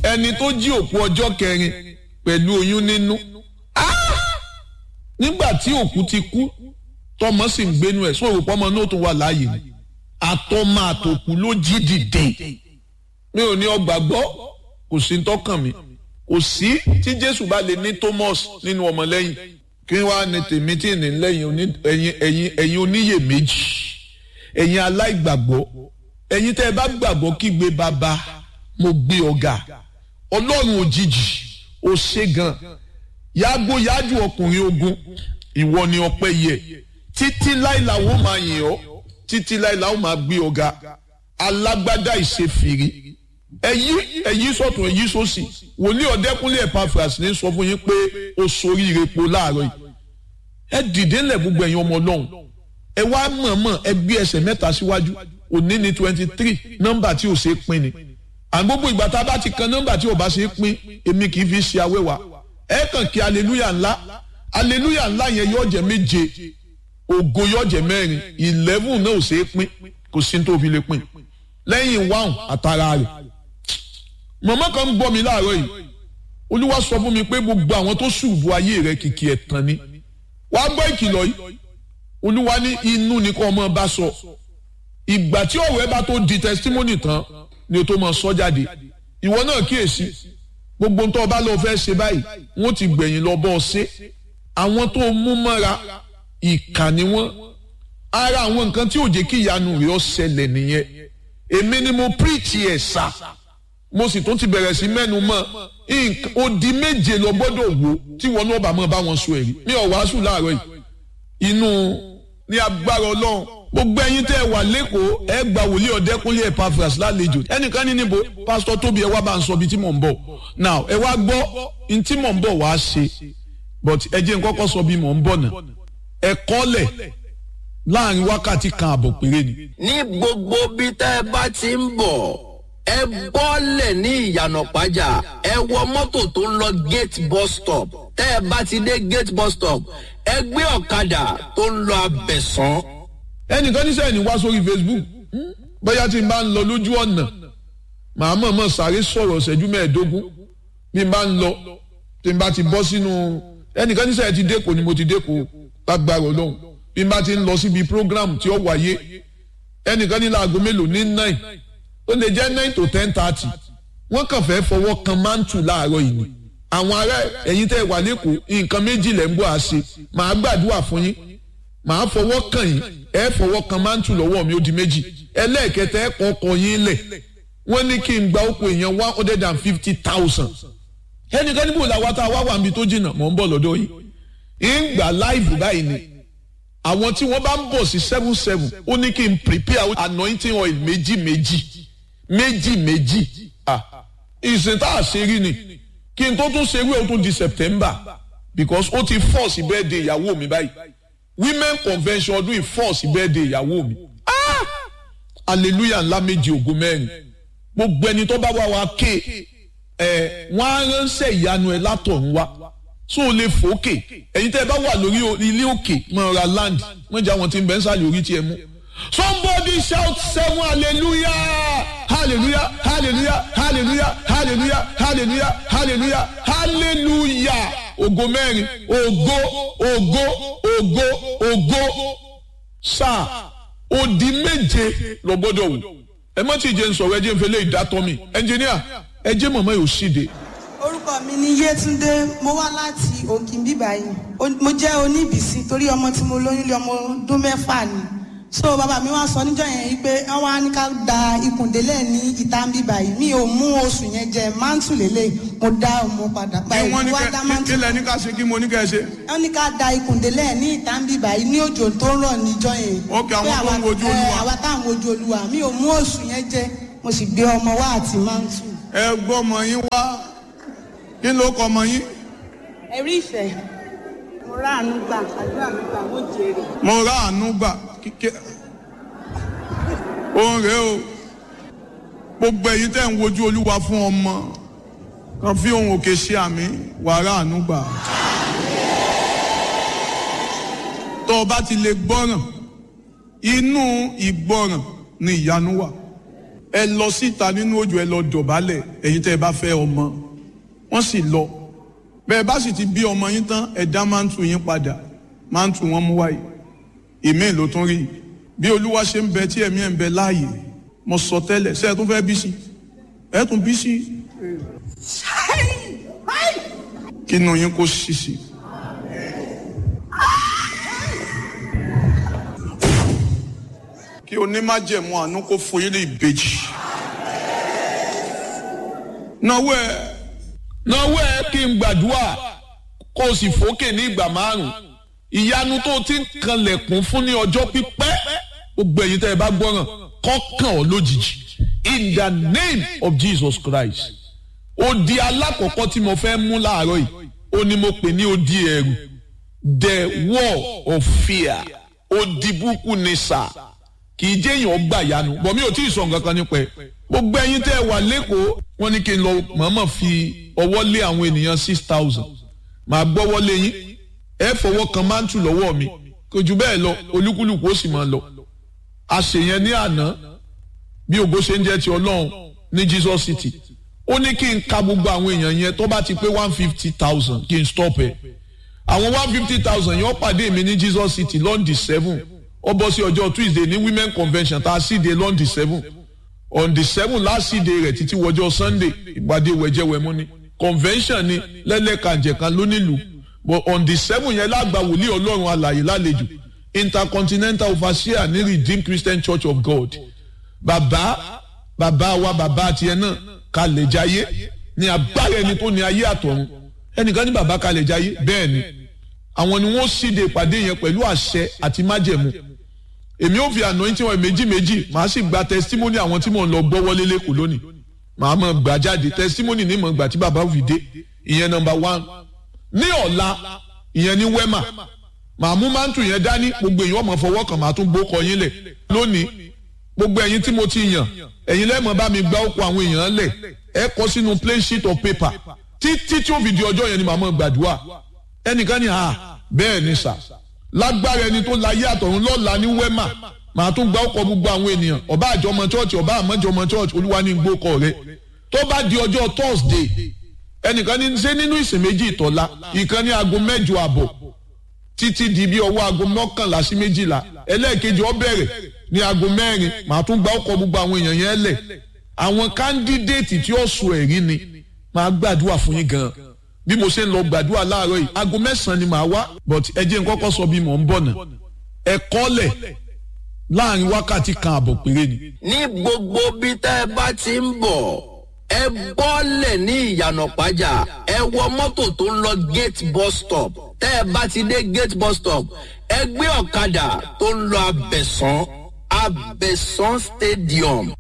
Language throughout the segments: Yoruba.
ẹni tó jí òkú ọjọ́ kẹrin pẹ̀lú oyún nínú nígbà tí òkú ti kú tọmọ sì ń gbénu ẹ̀ sóòrò pọ́mọ náà tó wà láàyè ni àtọmọ àtòkù ló jí dìde mi ò ní ọgbà gbọ́ kò sí tọkàn mi kò sí tí Jésù bá lè ní Thomas nínú ọmọlẹ́yìn kí wàá ní tèmi tí ní lẹ́yìn ẹ̀yin ẹ̀yin ẹ̀yin oníyèméjì ẹ̀yin aláìgbàgbọ́ ẹ̀yin tẹ́ ẹ bá gbàgbọ́ kígbe bàbá mo gbé ọ̀gá ọlọ́run òjijì ó ṣe gan yàgò yájú ọkùnrin ogun ìwọ ni ọpẹ́ yẹ títí láìláwó máa yìn ọ́ títí láìláwó máa gbé ọ̀gá alágbádá ìṣèfìrí ẹyí ẹyí sọ̀tún ẹyí sósì wòlíì ọ̀dẹ́kúnlé Epaphras ní sọ fún yín pé ó sorí irepo láàárọ̀ yìí ẹ dìde ńlẹ̀ gbogbo ẹ̀yin ọmọ ọlọ́run ẹ wá mọ̀ọ́mọ̀ ẹ gbé ẹsẹ̀ mẹ́ta síwájú òní ní twenty three nọ́mbà tí ò ṣe é pín ni à gbogbo ìgbà tá a bá ti kan nọ́mbà tí ò bá ṣe é pín èmi kì í fi ṣe awẹ́wà ẹ kàn kí aleluya ńlá aleluya ńlá yẹn yóò jẹ méje ògo yóò jẹ mẹ́rin eleven náà ò ṣe é pín kò sí tó fi lè pín lẹ́yìn wáhùn àtàrà rẹ̀ mọ̀mọ́ kan ń gbọ́ mi láàárọ̀ yìí olúwa sọ fún mi pé gbogbo àwọn tó ṣùbù ayé rẹ̀ kìkì ẹ̀tàn ni wàá gbọ́ ìkìlọ̀ yìí olúwa ní inú ni kò ọmọ bá sọ ìgbà tí ọ̀rọ̀ ẹ bá tó di testimony tán ni o tó mọ sọ jáde ìwọ náà kíyèsí gbogbo tó o bá lọ fẹ́ ṣe báyìí wọ́n ti gbẹ̀yìn lọ bọ́ ọ ṣe àwọn tó mú mọ́ra ìkà ni wọ́n ara àwọn nǹkan tí ò jẹ́ kí ìyanu rẹ̀ ó ṣẹlẹ̀ nìyẹn èmi ni mo preach ẹ̀ sá mo sì tún ti bẹ̀rẹ̀ sí mẹ́nu mọ́ odi méje lọ gbọ́dọ̀ wò tí wọn náà bá mọ́ bá wọn sọ èrí mi ò wàásù láàárọ̀ yìí inú ní agbára ọlọ́run gbogbo ẹ̀yin tẹ́ ẹ wà lẹ́kọ̀ọ́ ẹ gba wòlíì ọ̀dẹ́kúnlé Epaphras lálejò ẹnìkan ní níbo pásítọ̀ tóbi ẹ wá bá ń sọ ibi tí mò ń bọ̀ now ẹ wá gbọ́ ní tí mò ń bọ̀ wá ṣe but ẹ jẹ́ n kọ́kọ́ sọ bí mò ń bọ̀ náà ẹ kọ́lẹ̀ láàrin wákàtí kan àbọ̀ péré ni. ní gbogbo bí tẹ́ ẹ bá ti ń bọ̀ ẹ bọ́lẹ̀ ní ìyànà pàjá ẹ wọ mọ́tò tó ń lọ gate bus stop tẹ́ ẹ bá ti dé gate bus stop ẹ gbé ọ̀kadà tó ń lọ abẹ̀sán ẹnìkan ní sẹ́yìn wá sórí Facebook bóyá tí n bá ń lọ lójú ọ̀nà màá mọ̀ mọ̀ sáré sọ̀rọ̀ ṣẹ́jú mẹ́ẹ̀ẹ́dógún bí n bá ń lọ tí n bá ti bọ́ sínú ẹnìkan ní sẹ́yìn ti dẹ́kọ̀ ni mo ti dẹ́kọ̀ lágbára ọlọ́run bí n bá ti ń lọ síbi program tí ó wáyé ẹnìkan ní láago mélòó ní nine ó lè jẹ́ nine to ten thirty wọ́n kàn fẹ́ fọwọ́ kan mántù láàárọ̀ yìí ni àwọn ará ẹ̀yin tẹ́ wà lẹ́kọ̀ọ́ nǹkan méjì lẹ́ ń bọ̀ àṣe màá gbàdúrà fún yín màá fọwọ́ kàn yín ẹ fọwọ́ kan mántù lọ́wọ́ mi ó di méjì ẹlẹ́ẹ̀kẹta ẹ kọ́kọ́ yín lẹ̀ wọ́n ní kí n gba oko èèyàn one hundred and fifty thousand ẹnìkan níbo làwọn tá a wá wà níbi tó jìnnà mọ̀ ń bọ̀ lọ́dọ̀ yìí ń gbà láìfù báyìí ni àwọn tí wọ́n bá ń bọ̀ sí seven seven ó ní kí n prepare anointing oil méjì méjì méjì méjì ìsìn tá a ṣe rí ni kí n tó tún ṣe rí o tún di September because ó ti force birthday ìyàwó mi báyìí women convention ọdún ìfọ́ọ̀sì birthday ìyàwó mi hallelujah ńlá méje ògo mẹ́rin gbogbo ẹni tó bá wá wa ké ẹ wọ́n á ránṣẹ́ ìyanu ẹ látọ̀run wá tó o lè fòókè ẹ̀yin tẹ́ ẹ bá wà lórí ilé òkè mọ̀ ra land wọ́n jẹ́ àwọn tí ń bẹ́ ń sàlẹ̀ orí tiẹ̀ mú somebody shout seven hallelujah hallelujah hallelujah hallelujah hallelujah hallelujah hallelujah hallelujah ògo mẹ́rin ògo ògo ògo ògo sáà odi méje lọ gbọ́dọ̀ wò ẹ má ti jẹ́ ń sọ̀rọ̀ ẹ jẹ́ ń fẹlẹ́ ìdátọ́ mi ẹnjìníà ẹ jẹ́ mọ̀mọ́ yóò ṣíde. orúkọ mi ni Yétúndé mo wá láti Ògìnbí báyìí mo jẹ́ oníbìsí torí ọmọ tí mo lóyún lé ọmọ ọdún mẹ́fà ni so bàbá mi wá sọ níjọ́ yẹn pé wọ́n wá ní ká da ikùndélẹ̀ ní ìta ń bí báyìí mi ò mú oṣù yẹn jẹ mántù lélẹ̀ mo dá ọmọ padà báyìí wọ́n ní wá dá mántù. kí lẹ ní ká ṣe kí mo ní ká ṣe. wọ́n ní ká da ikùndélẹ̀ ní ìta ń bí báyìí ní òjò tó ń rọ̀ níjọ́ yẹn. Ok, àwọn Pé tó ń àwa- wojú ẹ, Olúwa. àwa táwọn wojú olúwa mi ò mú oṣù yẹn jẹ mo sì gbé ọmọ wá àti mántù. ẹ gbọ́ ọmọ yín wá kí ló kọ ọmọ yín. ẹ̀rí ìfẹ́ mo ráàánú gbà àdúrà mi gbà mo jèrè. mo rà àánú gbà kíkẹ́ òun rèé o gbogbo ẹ̀yin tẹ́ ń wojú olúwa fún ọmọ kan fi ohun òkè ṣe àmì wàrà àánú gbà. tó o bá ti lè gbọ́ràn inú ìgbọ́ràn ni ìyanu wà ẹ lọ síta nínú òjò ẹ lọ dọ̀bálẹ̀ ẹ̀yin tẹ́ ẹ bá fẹ́ ọmọ wọ́n sì lọ bẹ́ẹ̀ bá sì ti bí ọmọ yín tán ẹ dá máńtù yín padà máńtù wọn mú wáyé ìmíì ló tún rí bí olúwa ṣe ń bẹ tí ẹ̀mí ẹ̀ ń bẹ láàyè mo sọ tẹ́lẹ̀ ṣé ẹ tún fẹ́ bí sí ẹ tún bí sí kí inú yín kó ṣí sí. kí onímájẹ̀mú àánú kó fún yín ní ìbejì. náwó ẹ náwó ẹ kí n gbàdúrà kó o sì fòkè ní ìgbà márùn ìyanu tó o ti ń kanlẹ̀kùn fún ní ọjọ́ pípẹ́ gbogbo ẹ̀yin tẹ́ ẹ bá gbọ́ràn kọ́kàn ọ́ lójijì in the name of Jesus Christ odi alákọ̀ọ́kọ́ tí mo fẹ́ mú láàárọ̀ yìí ó ní mo pè ní odi ẹ̀rù the wall of fear odi búkú ni sà kì í jẹ́ èèyàn gbà yanu bọ̀ mi ò tí ì sọ nǹkan kan nípa ẹ̀ gbogbo ẹ̀yin tẹ́ ẹ wà lẹ́kọ̀ọ́ wọ́n ní kí n lọ mọ̀ọ́mọ̀ fi ọwọ́ lé àwọn ènìyàn six thousand màá gbọ́wọ́ lé yín ẹ fọwọ́ kan máńtù lọ́wọ́ mi kò jù bẹ́ẹ̀ lọ olúkúlùkù ó sì máa lọ àṣeyẹn ní àná bí ògo ṣe ń jẹ́ ti ọlọ́run ní Jesus City ó ní kí n ka gbogbo àwọn èèyàn yẹn tó bá ti pé one fifty thousand kí n stop ẹ̀ àwọn one fifty thousand yẹn ó pàdé mi ní Jesus City lọ́ndì seven ó bọ́ sí ọjọ́ Tuesday ní women convention tá a sì dé lọ́ndì seven on the seven last day rẹ̀ títí wọjọ́ Sunday ìpàdé wẹ̀jẹ̀wẹ̀mú ni convention ni lẹ́lẹ́kànjẹ̀kan lónílùú but on the seven yẹn lágbà wòlíì ọlọ́run alàyè lálejò intercontinental overseer ní redeemed christian church of god bàbá bàbá wa bàbá tiẹ̀ náà kalẹ̀ jayé ní agbára ẹni tó ní ayé àtọ̀run ẹnìkan ní bàbá kalẹ̀ jayé bẹ́ẹ̀ ni àwọn ni wọ́n síde ìpàdé yẹn pẹ̀lú àṣẹ àti májẹ̀mú èmi ò fi anointing wọn méjì méjì màá sì gba testimony àwọn tí mò ń lọ gbọ́ wọlé lẹ́kọ̀ọ́ lónìí màá mọ̀ gbà jáde testimony ní mọ̀ gbà tí bàbá fi dé ìyẹn number one ní ọ̀la ìyẹn ní wema màá mú mántù yẹn dání gbogbo èèyàn ọmọ fọwọ́ kan màá tún gbókọ yín lẹ̀ lónìí gbogbo ẹ̀yin tí mo ti yàn ẹ̀yin lẹ́mọ̀ bá mi gbá òkú àwọn èèyàn lẹ̀ ẹ kọ sínú plain sheet of paper títí tí ó fi di ọjọ́ yẹn ni màá mọ̀ gbàdúrà ẹnìkan ní à bẹ́ẹ̀ ni sà lágbára ẹni tó láyé àtọ̀run lọ́la ní wema màá tún gbá òkú gbogbo àwọn ènìyàn ọba àjọmọ church ọba àmọ́jọmọ church olúwa ní gbókọ rẹ tó bá di ọjọ́ thursday ẹnìkan ní ṣe nínú ìsìn méjì ìtọ́lá ìkan ní aago mẹ́jọ àbọ̀ títí di bí ọwọ́ aago mọ́kànlá sí méjìlá ẹlẹ́ẹ̀kejì ó bẹ̀rẹ̀ ní aago mẹ́rin màá tún gba ọkọ̀ gbogbo àwọn èèyàn yẹn lẹ̀ àwọn kándídéètì tí ó sọ ẹ̀rí ni màá gbàdúrà fún yín gan bí mo ṣe ń lọ gbàdúrà láàárọ̀ yìí aago mẹ́sàn-án ni màá wá but ẹ jẹ́ n kọ́kọ́ sọ bí mò ń bọ̀ náà ẹ kọ́lẹ̀ láàrin wákàtí kan àbọ̀ péré ni. ní gbogbo bí tẹ́ ẹ bá ti ń bọ̀ ẹ bọ́lẹ̀ ní ìyànà pàjá ẹ wọ mọ́tò tó ń lọ gate bus stop tẹ́ ẹ bá ti dé gate bus stop ẹ gbé ọ̀kadà tó ń lọ abẹ̀sán abẹ̀sán stadium.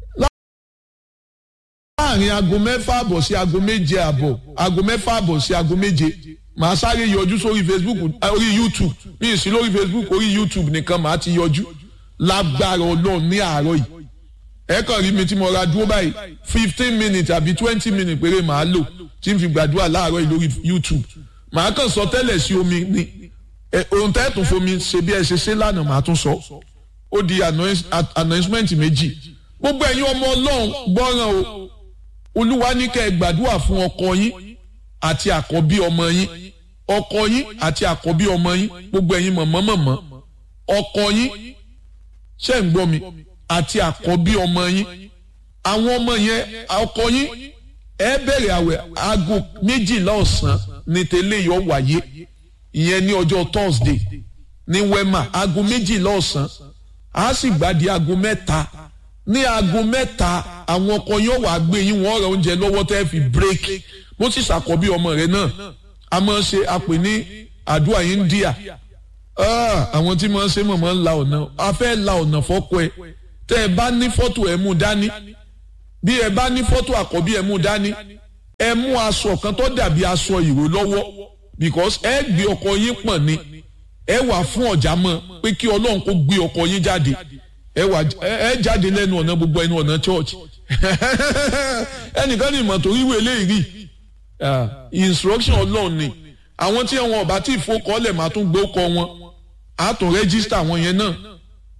láàrin aago mẹ́fà àbọ̀ sí aago méje àbọ̀ aago mẹ́fà àbọ̀ sí aago méje màá sáré yọjú sórí facebook orí youtube mi ì sí lórí facebook orí youtube nìkan màá ti yọjú lágbára ọlọ́run ní àárọ̀ yìí ẹ kàn rí mi tí mo ra dúró báyìí fifteen minutes àbí twenty minutes péré màá lò tí n fi gbàdúrà láàárọ̀ yìí lórí youtube màá kàn sọ tẹ́lẹ̀ sí omi ni ohun tẹ́ tún fomi ṣe bí ẹ ṣe ṣe lánàá màá tún sọ ó di announcement méjì gbogbo ẹ̀yin ọmọ ọlọ́run gbọ́ràn o olúwa ní kẹ́ ẹ gbàdúrà fún ọkọ yín àti àkọ́bí ọmọ yín ọkọ yín àti àkọ́bí ọmọ yín gbogbo ẹ̀yin mọ̀mọ́mọ̀mọ́ ọkọ yín ṣé ń gbọ́ mi àti àkọ́bí ọmọ yín àwọn ọmọ yẹn ọkọ yín ẹ bẹ̀rẹ̀ àwẹ̀ aago méjìlá ọ̀sán ní tẹ́lẹ̀ yọ wáyé ìyẹn ní ọjọ́ Thursday ní wema aago méjìlá ọ̀sán a sì gbàdí aago mẹ́ta ní aago mẹ́ta àwọn ọkọ yóò wá gbé yín wọ́n rẹ oúnjẹ lọ́wọ́ tẹ́ fi break bó sì ṣàkọ́bí ọmọ rẹ náà a máa ṣe àpè ní àdúrà India àwọn tí máa ń ṣe mọ̀mọ́ ń la ọ̀nà a fẹ́ la ọ̀nà fọ́kọ ẹ tẹ́ ẹ bá ní fọ́tò ẹ mú dání bí ẹ bá ní fọ́tò àkọ́bí ẹ mú dání ẹ mú aṣọ kan tó dàbí aṣọ ìró lọ́wọ́ because ẹ gbé ọkọ yín pọ̀n ni ẹ wà fún ọ̀já mọ́ pé kí ọlọ́run kó gbé ọkọ yín jáde ẹ wà ẹ jáde lẹ́nu ọ̀nà gbogbo ẹnu ọ̀nà church ẹnìkan ní ìmọ̀ torí ìwé eléyìí instruction ọlọ́run ni àwọn tí wọn ọba tí ìfowókọ́lẹ̀ máa tún gbé ọkọ wọn á tún rẹ́gísítà wọn yẹn náà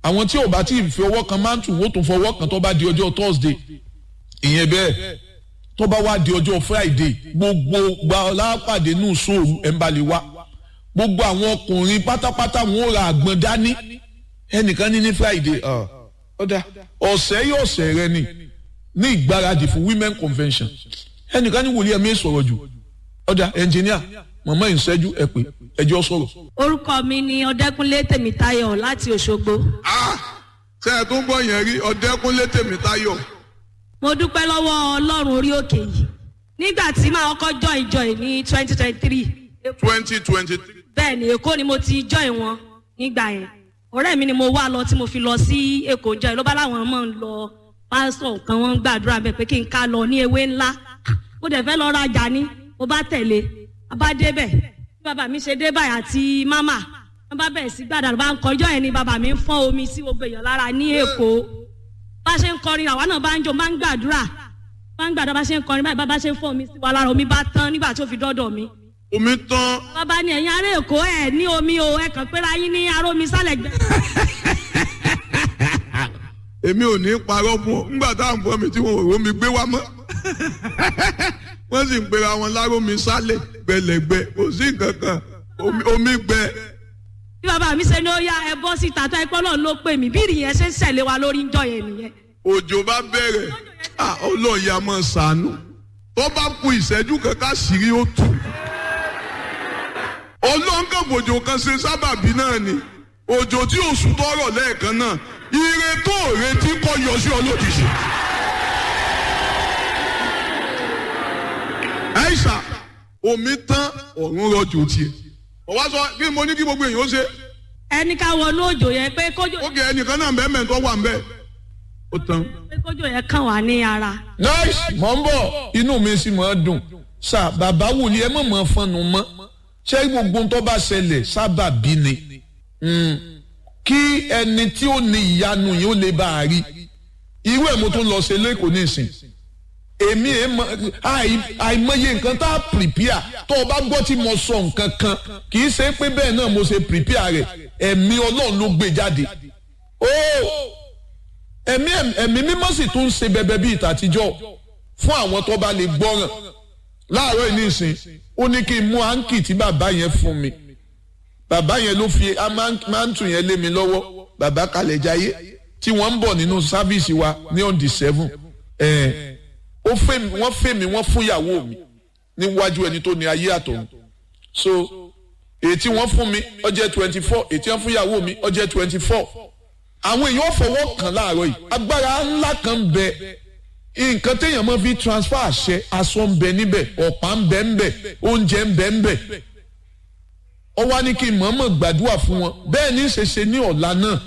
àwọn tí ò bá tí ì fi ọwọ́ kan máa ń tù wọ́n tún fọwọ́ kan tó bá di ọjọ́ thursday ìyẹn bẹ́ẹ̀ tó bá wá di ọjọ́ friday gbogbo gba ọlápàdé nù sóòrù ẹ̀ ń balẹ̀ wá gbogbo àwọn ọkùnrin pátápátá wọn ò ra àgbọn dání ẹnìkan ní ní friday ọ̀dà ọ̀sẹ̀ yóò ọ̀sẹ̀ rẹ ni ní ìgbáradì fún women convention ẹnìkan ní wòlíẹ̀ mi sọ̀rọ̀ jù ọ̀dà ẹnjìníà màmá ìṣẹ́jú ẹ pé ẹjọ́ sọ̀rọ̀. orúkọ mi ni ọdẹkùnlé tèmítáyọ̀ láti òṣogbo. ṣé ẹ tún gbọ́ yẹn rí ọ̀dẹ́kúnlé tèmítáyọ̀. mo dúpẹ́ lọ́wọ́ ọlọ́run orí òkè yìí nígbà tí màá kọ́kọ́ join join ní twenty twenty three twenty twenty three. bẹ́ẹ̀ ni èkó ni mo ti join wọn nígbà yẹn ọ̀rẹ́ mi ni mo wá lọ tí mo fi lọ sí èkó join ló bá láwọn máa ń lọ pásítọ̀ kan wọ́n ń gbàdúrà bẹ́ẹ̀ pé kí n ká lọ ní ewé ńlá mo dẹ̀ fẹ́ lọ rajà ní mo bá tẹ̀lé a bá débẹ̀ bí bàbá mi ṣe dé báyìí àti mámà wọ́n bá bẹ̀rẹ̀ sí gbàdúrà bá ń kọjọ́ yẹn ni bàbá mi ń fọ́n omi sí gbogbo èèyàn lára ní èkó bá ṣe ń kọrin àwa náà bá ń jó bá ń gbàdúrà bá ń gbàdúrà bá ṣe ń kọrin báyìí bá ṣe ń fọ́n omi sí wa lára omi bá tán nígbà tó fi dọ́dọ̀ mi omi tán bàbá ni ẹ̀yin ará èkó ẹ̀ ní omi o ẹ̀ kàn péra yín ní aró mi sálẹ̀ gbẹ. èmi ò ní parọ́ fún ọ nígbà tá à ń bọ́ mi tí wọn ò rómi gbé wá mọ́ wọ́n sì ń pera wọn lárómi sálẹ̀ gbẹlẹ̀gbẹ kò sí nǹkan kan omi- omi gbẹ. bí bàbá mi ṣe ní ó yá ẹ bọ́ síta tó ẹ pọ́ náà ló pè mí bí ìrìn yẹn ṣe ń ṣẹ̀lẹ̀ wa lórí ń jọ yẹn nìyẹn. òjò bá bẹ̀rẹ̀ ah, ọlọ́ọ̀yà a máa ṣàánú tó bá ku ìṣẹ́jú kankan sírí ó tù. ọlọ́ngàbòjò kan ṣe sábàbí náà ni òjò tí oṣù tọrọ lẹ́ẹ̀kan náà ire tó retí kọ́ yọ sí ọ lójijì. àìsà omi tán ọ̀run rọ̀jò tiẹ̀. ọ̀wá sọ kí mo ní kí gbogbo èèyàn ó ṣe ẹni ká wọnú òjò yẹn pé kójò ó kẹ ẹnìkan náà bẹ́ẹ̀ mẹ́tọ́ wà ń bẹ́ẹ̀. ó tán. pé kójò yẹn kàn wá ní ara. nice mọ̀ ń bọ̀ inú mi sì máa dùn sà bàbá wòlíì ẹ mọ̀ mọ̀ fọnù mọ́ ṣé gbogbo ń tó bá ṣẹlẹ̀ sábà bí ni Mm. kí ẹni tí ó ní ìyanu yìí ó lè bá a rí irú ẹ̀ mo tún lọ ṣe lẹ́kọ̀ọ́ nísìn èmi ẹ̀ mọ àì- àìmọye nǹkan tá a prepare tó o bá gbọ́ tí mo sọ nǹkan kan kì í ṣe pé bẹ́ẹ̀ náà mo ṣe prepare rẹ̀ ẹ̀mí ọlọ́run ló gbé jáde ó ẹ̀mí ẹ̀mí mímọ́ sì tún ń ṣe bẹbẹ bíi ìtàtijọ́ fún àwọn tó bá lè gbọ́ràn láàárọ̀ yìí nísìn ó ní kí n mú áńkì tí bàbá yẹn fún mi bàbá yẹn ló fi máńtù yẹn lé mi lọ́wọ́ bàbá kalẹ̀ jayé tí wọ́n ń bọ̀ nínú sáfíìsì wa ní on the seven ẹ̀ ó fẹ́ mi wọ́n fẹ́ mi wọ́n fún ìyàwó mi níwájú ẹni tó ní ayé àtọ̀run so èyí tí wọ́n fún mi ó jẹ́ twenty four èyí tí wọ́n fún ìyàwó mi ó jẹ́ twenty four àwọn èèyàn fọwọ́ kàn láàárọ̀ yìí agbára ńlá kan ń bẹ nǹkan téèyàn máa fi transfer àṣẹ aṣọ ń bẹ níbẹ̀ ọ̀pá ń bẹ ń bẹ oúnjẹ ń bẹ ń bẹ ó wá ní kí n mọ̀ọ́mọ̀ gbàdúrà fún wọn bẹ́ẹ̀ ní ṣẹṣẹ ní ọ̀la náà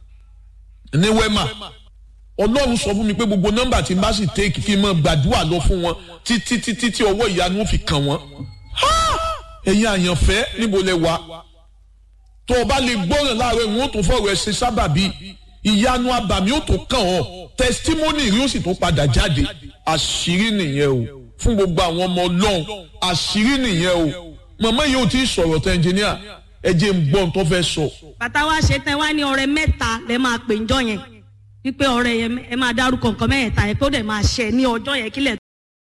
ní wẹ́mà ọlọ́run sọ fún mi pé gbogbo nọ́mbà tí n bá sì take kí n mọ̀ gbàdúrà lọ fún wọn títí títí tí ọwọ́ ìyanu ó fi kàn wọ́n ẹ̀yin àyànfẹ́ níbo lẹ wà tó o bá lè gbọ́ràn láàárọ̀ ìwọ̀n tó fọ̀rọ̀ ẹ̀ ṣe sábàbí ìyanu abàmì ó tó kàn ọ́ testimony rí ó sì tó padà jáde àṣírí nìyẹn o fún gbogbo àwọn ọmọ ọlọ́run àṣírí nìyẹn o màmá yìí ò tí ì sọ̀rọ̀ tẹ ẹnjìníà ẹ jẹ́ ń gbọ́ ohun tó fẹ́ sọ. bàtà wa ṣe tẹ wá ní ọrẹ mẹ́ta lẹ máa pè ń jọ yẹn wípé ọrẹ yẹn ẹ máa dárúkọ nǹkan mẹ́ẹ̀ta yẹn pé ó dẹ̀ máa ṣẹ ní ọjọ́ yẹn kílẹ̀